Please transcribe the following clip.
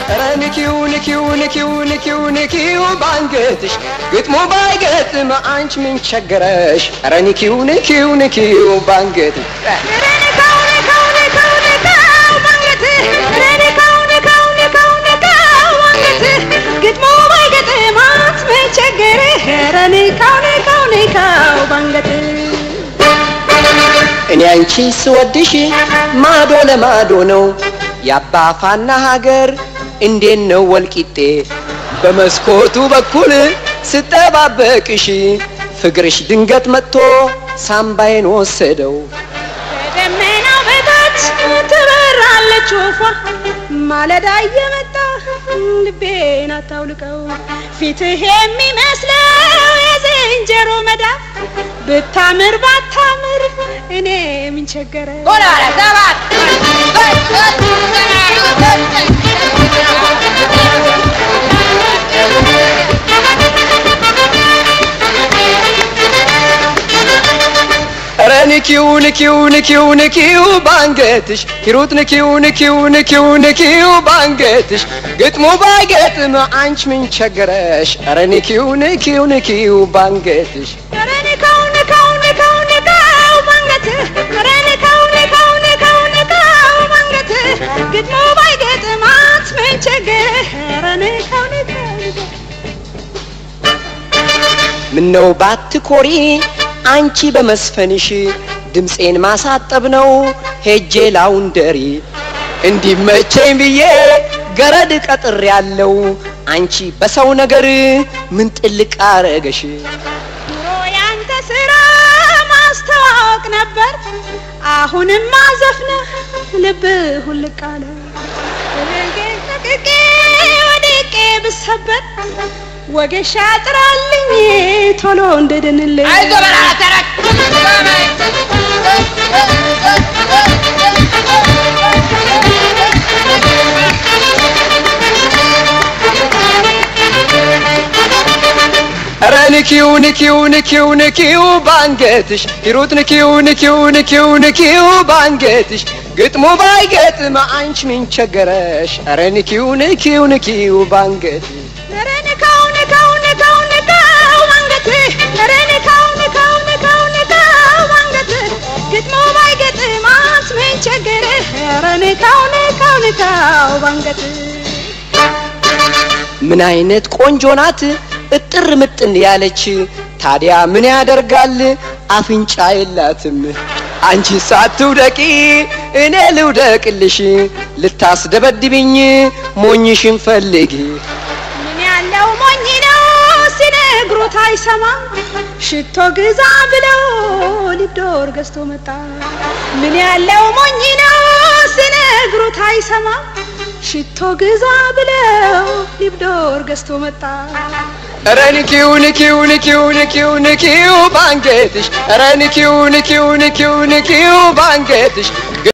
ኧረ ንኪው ንኪው ንኪው ንኪው ንኪው ባንገትሽ ግጥሙ ባይገጥም አንቺ ምን ቸገረሽ? ኧረ ንኪው ንኪው ንኪው ባንገትሽ ግጥሙ ባይገጥም አንቺ ምን ቸገረሽ? ኧረ ንካው ንካው ንካው ባንገትህ እኔ አንቺ ስወድሽ ማዶ ለማዶ ነው የአባፋና ሀገር እንዴት ነው ወልቂጤ በመስኮቱ በኩል ስጠባበቅሽ ፍቅርሽ ድንገት መጥቶ ሳምባዬን ወሰደው ከደመናው በታች ትበራለች ወፏ ማለዳ እየመጣ ልቤን አታውልቀው ፊትህ የሚመስለው የዝንጀሮ መዳፍ ብታምር ባታምር እኔ ምን ቸገረ ኧረ ንኪው ንኪው ንኪው ንኪው ባንገትሽ ሂሩት ንኪው ንኪው ንኪው ንኪው ባንገትሽ ግጥሙ ባይገጥም አንቺ ምን ቸገረሽ? ኧረ ንኪው ንኪው ንኪው ባንገትሽ ኧረ ንካው ንካው ንካው ንካው ባንገትህ ኧረ ንካው ንካው ንካው ንካው ባንገትህ ግጥሙ ባይገጥም አንቺ ምን ቸገረህ? ኧረ ንካው ንካው ንካው ምነው ባትኮሪ አንቺ በመስፈንሽ ድምፄን ማሳጠብ ነው ሄጄ ላውንደሪ እንዲመቸኝ ብዬ ገረድ ቀጥር ያለው አንቺ በሰው ነገር ምን ጥልቅ አረገሽ? ድሮ ያንተ ስራ ማስተዋወቅ ነበር አሁንማ ዘፍነህ ልብህ ሁልቅ አለ ተቅቄ ወድቄ ብሰበር ወጌሻ ጥራልኝ ቶሎ እንደድንልኝ ኧረ ንኪው ንኪው ንኪው ንኪው ባንገትሽ ሂሩት ንኪው ንኪው ንኪው ንኪው ባንገትሽ ግጥሙ ባይገጥም አንቺ ምን ቸገረሽ? ኧረ ንኪው ንኪው ንኪው ባንገትሽ ኧረ ንካው ንካው ንካው ንካው ባንገትህ ኧረ ንካው ንካው ንካው ንካው ባንገትህ ግጥሙ ባይገጥም አንተ ምን ቸገረህ? ኧረ ንካው ንካው ንካው ባንገትህ ምን አይነት ቆንጆ ናት እጥር ምጥን ያለች ታዲያ ምን ያደርጋል አፍንጫ የላትም አንቺ ሳትውደቂ እኔ ልውደቅልሽ ልታስደበድብኝ ሞኝሽን ፈልጊ ምን ያለው ሞኝ ነው ሲነግሩት አይሰማም ሽቶ ግዛ ብለው ሊብዶር ገዝቶ መጣ ምን ያለው ሞኝ ነው ሲነግሩት አይሰማም ሽቶ ግዛ ብለው ሊብዶር ገዝቶ መጣ ኧረ ንኪው ንኪው ንኪው ንኪው ንኪው ባንገትሽ ኧረ ንኪው ንኪው ንኪው ንኪው ባንገትሽ